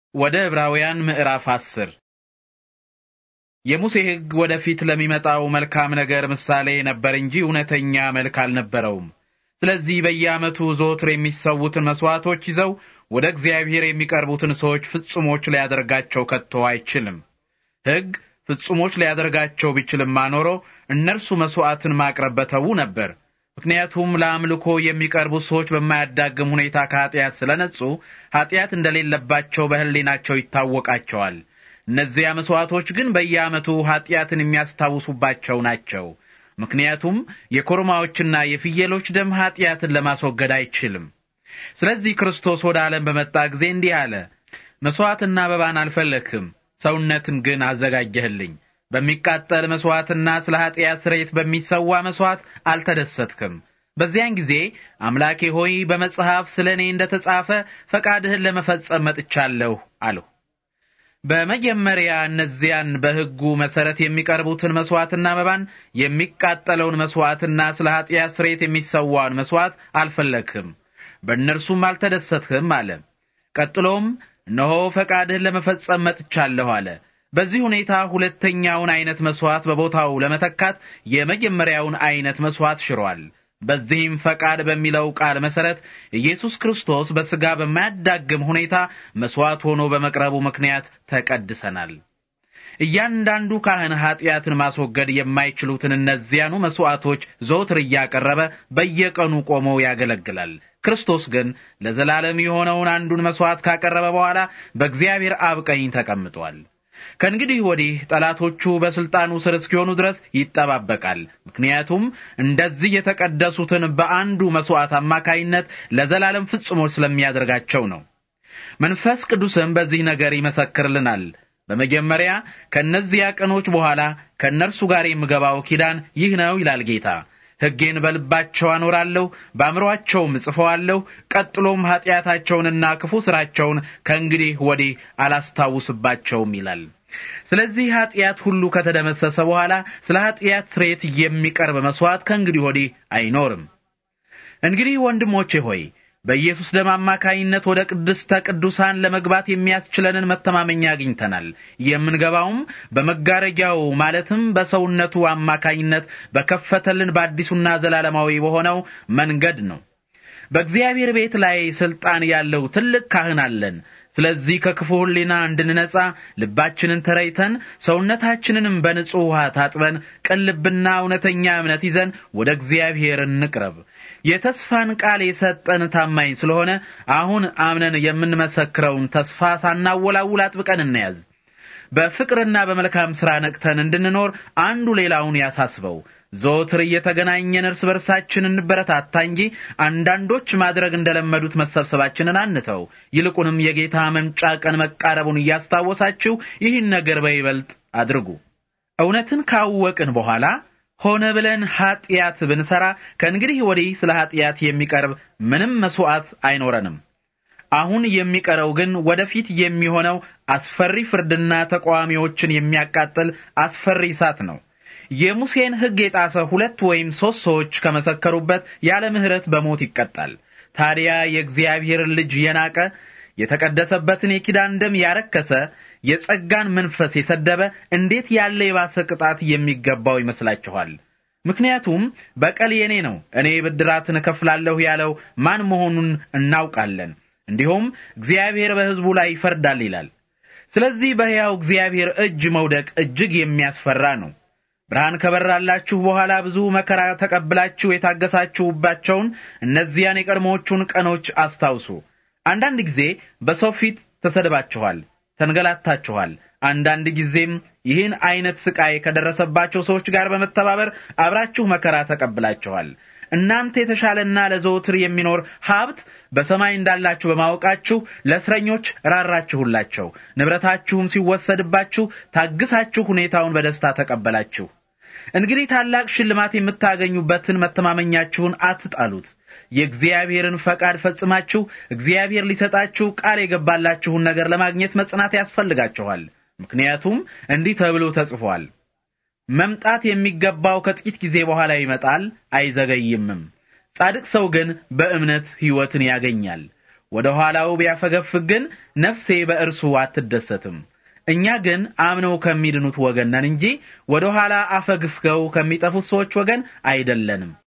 ወደ ዕብራውያን ምዕራፍ አስር የሙሴ ሕግ ወደፊት ለሚመጣው መልካም ነገር ምሳሌ ነበር እንጂ እውነተኛ መልክ አልነበረውም። ስለዚህ በየዓመቱ ዘወትር የሚሰዉትን መሥዋዕቶች ይዘው ወደ እግዚአብሔር የሚቀርቡትን ሰዎች ፍጹሞች ሊያደርጋቸው ከቶ አይችልም። ሕግ ፍጹሞች ሊያደርጋቸው ቢችልማ ኖሮ እነርሱ መሥዋዕትን ማቅረብ በተዉ ነበር። ምክንያቱም ለአምልኮ የሚቀርቡ ሰዎች በማያዳግም ሁኔታ ከኀጢአት ስለነጹ ኀጢአት እንደሌለባቸው በሕሊናቸው ይታወቃቸዋል። እነዚያ መሥዋዕቶች ግን በየዓመቱ ኀጢአትን የሚያስታውሱባቸው ናቸው። ምክንያቱም የኮርማዎችና የፍየሎች ደም ኀጢአትን ለማስወገድ አይችልም። ስለዚህ ክርስቶስ ወደ ዓለም በመጣ ጊዜ እንዲህ አለ፣ መሥዋዕትና አበባን አልፈለግህም፣ ሰውነትን ግን አዘጋጀህልኝ። በሚቃጠል መሥዋዕትና ስለ ኀጢአት ስርየት በሚሰዋ መሥዋዕት አልተደሰትክም። በዚያን ጊዜ አምላኬ ሆይ በመጽሐፍ ስለ እኔ እንደ ተጻፈ ፈቃድህን ለመፈጸም መጥቻለሁ አልሁ። በመጀመሪያ እነዚያን በሕጉ መሠረት የሚቀርቡትን መሥዋዕትና መባን የሚቃጠለውን መሥዋዕትና ስለ ኀጢአት ስርየት የሚሰዋውን መሥዋዕት አልፈለግህም፣ በእነርሱም አልተደሰትህም አለ። ቀጥሎም እነሆ ፈቃድህን ለመፈጸም መጥቻለሁ አለ። በዚህ ሁኔታ ሁለተኛውን አይነት መስዋዕት በቦታው ለመተካት የመጀመሪያውን አይነት መስዋዕት ሽሯል። በዚህም ፈቃድ በሚለው ቃል መሰረት ኢየሱስ ክርስቶስ በሥጋ በማያዳግም ሁኔታ መስዋዕት ሆኖ በመቅረቡ ምክንያት ተቀድሰናል። እያንዳንዱ ካህን ኀጢአትን ማስወገድ የማይችሉትን እነዚያኑ መስዋዕቶች ዘወትር እያቀረበ በየቀኑ ቆሞ ያገለግላል። ክርስቶስ ግን ለዘላለም የሆነውን አንዱን መስዋዕት ካቀረበ በኋላ በእግዚአብሔር አብ ቀኝ ተቀምጧል። ከእንግዲህ ወዲህ ጠላቶቹ በስልጣኑ ስር እስኪሆኑ ድረስ ይጠባበቃል። ምክንያቱም እንደዚህ የተቀደሱትን በአንዱ መስዋዕት አማካይነት ለዘላለም ፍጹሞች ስለሚያደርጋቸው ነው። መንፈስ ቅዱስም በዚህ ነገር ይመሰክርልናል። በመጀመሪያ ከእነዚያ ቀኖች በኋላ ከእነርሱ ጋር የምገባው ኪዳን ይህ ነው ይላል ጌታ። ሕጌን በልባቸው አኖራለሁ፣ በአእምሮአቸውም እጽፈዋለሁ። ቀጥሎም ኀጢአታቸውንና ክፉ ሥራቸውን ከእንግዲህ ወዲህ አላስታውስባቸውም ይላል። ስለዚህ ኀጢአት ሁሉ ከተደመሰሰ በኋላ ስለ ኀጢአት ስርየት የሚቀርብ መሥዋዕት ከእንግዲህ ወዲህ አይኖርም። እንግዲህ ወንድሞቼ ሆይ በኢየሱስ ደም አማካይነት ወደ ቅድስተ ቅዱሳን ለመግባት የሚያስችለንን መተማመኛ አግኝተናል። የምንገባውም በመጋረጃው ማለትም በሰውነቱ አማካይነት በከፈተልን በአዲሱና ዘላለማዊ በሆነው መንገድ ነው። በእግዚአብሔር ቤት ላይ ሥልጣን ያለው ትልቅ ካህን አለን። ስለዚህ ከክፉ ሕሊና እንድንነጻ ልባችንን ተረይተን ሰውነታችንንም በንጹሕ ውሃ ታጥበን ቅን ልብና እውነተኛ እምነት ይዘን ወደ እግዚአብሔር እንቅረብ። የተስፋን ቃል የሰጠን ታማኝ ስለሆነ አሁን አምነን የምንመሰክረውን ተስፋ ሳናወላውል አጥብቀን እንያዝ። በፍቅርና በመልካም ሥራ ነቅተን እንድንኖር አንዱ ሌላውን ያሳስበው። ዘወትር እየተገናኘን እርስ በርሳችን እንበረታታ እንጂ አንዳንዶች ማድረግ እንደለመዱት መሰብሰባችንን አንተው። ይልቁንም የጌታ መምጫ ቀን መቃረቡን እያስታወሳችሁ ይህን ነገር በይበልጥ አድርጉ። እውነትን ካወቅን በኋላ ሆነ ብለን ኀጢአት ብንሠራ ከእንግዲህ ወዲህ ስለ ኀጢአት የሚቀርብ ምንም መሥዋዕት አይኖረንም። አሁን የሚቀረው ግን ወደፊት የሚሆነው አስፈሪ ፍርድና ተቃዋሚዎችን የሚያቃጥል አስፈሪ እሳት ነው። የሙሴን ሕግ የጣሰ ሁለት ወይም ሦስት ሰዎች ከመሰከሩበት ያለ ምሕረት በሞት ይቀጣል። ታዲያ የእግዚአብሔርን ልጅ የናቀ የተቀደሰበትን የኪዳን ደም ያረከሰ የጸጋን መንፈስ የሰደበ እንዴት ያለ የባሰ ቅጣት የሚገባው ይመስላችኋል? ምክንያቱም በቀል የኔ ነው፣ እኔ ብድራትን እከፍላለሁ ያለው ማን መሆኑን እናውቃለን። እንዲሁም እግዚአብሔር በሕዝቡ ላይ ይፈርዳል ይላል። ስለዚህ በሕያው እግዚአብሔር እጅ መውደቅ እጅግ የሚያስፈራ ነው። ብርሃን ከበራላችሁ በኋላ ብዙ መከራ ተቀብላችሁ የታገሳችሁባቸውን እነዚያን የቀድሞዎቹን ቀኖች አስታውሱ። አንዳንድ ጊዜ በሰው ፊት ተሰድባችኋል፣ ተንገላታችኋል። አንዳንድ ጊዜም ይህን አይነት ስቃይ ከደረሰባቸው ሰዎች ጋር በመተባበር አብራችሁ መከራ ተቀብላችኋል። እናንተ የተሻለና ለዘወትር የሚኖር ሀብት በሰማይ እንዳላችሁ በማወቃችሁ ለእስረኞች ራራችሁላቸው። ንብረታችሁም ሲወሰድባችሁ ታግሳችሁ ሁኔታውን በደስታ ተቀበላችሁ። እንግዲህ ታላቅ ሽልማት የምታገኙበትን መተማመኛችሁን አትጣሉት። የእግዚአብሔርን ፈቃድ ፈጽማችሁ እግዚአብሔር ሊሰጣችሁ ቃል የገባላችሁን ነገር ለማግኘት መጽናት ያስፈልጋችኋል። ምክንያቱም እንዲህ ተብሎ ተጽፏል፣ መምጣት የሚገባው ከጥቂት ጊዜ በኋላ ይመጣል፣ አይዘገይምም። ጻድቅ ሰው ግን በእምነት ሕይወትን ያገኛል። ወደ ኋላው ቢያፈገፍግ ግን ነፍሴ በእርሱ አትደሰትም። እኛ ግን አምነው ከሚድኑት ወገን ነን እንጂ ወደ ኋላ አፈግፍገው ከሚጠፉት ሰዎች ወገን አይደለንም።